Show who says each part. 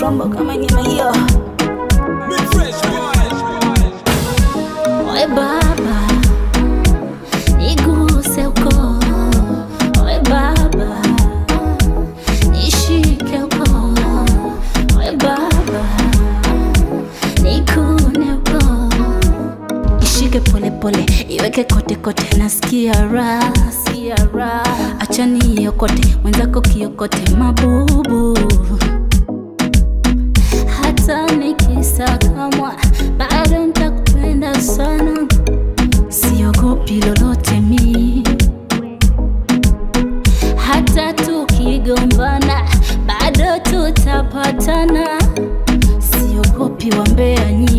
Speaker 1: mambo kama nyama hiyo. Oe baba, niguse uko. Oe baba, nishike uko. Oe baba, nikune uko. Ishike pole pole, iweke kote kote, nasikia raha, sikia raha. Acha niokote, mwenzako kiokote mabubu. Hata nikisakamwa, bado nitakupenda sana, siogopi lolote mi. Hata tukigombana, bado tutapatana, siogopi wambea nyi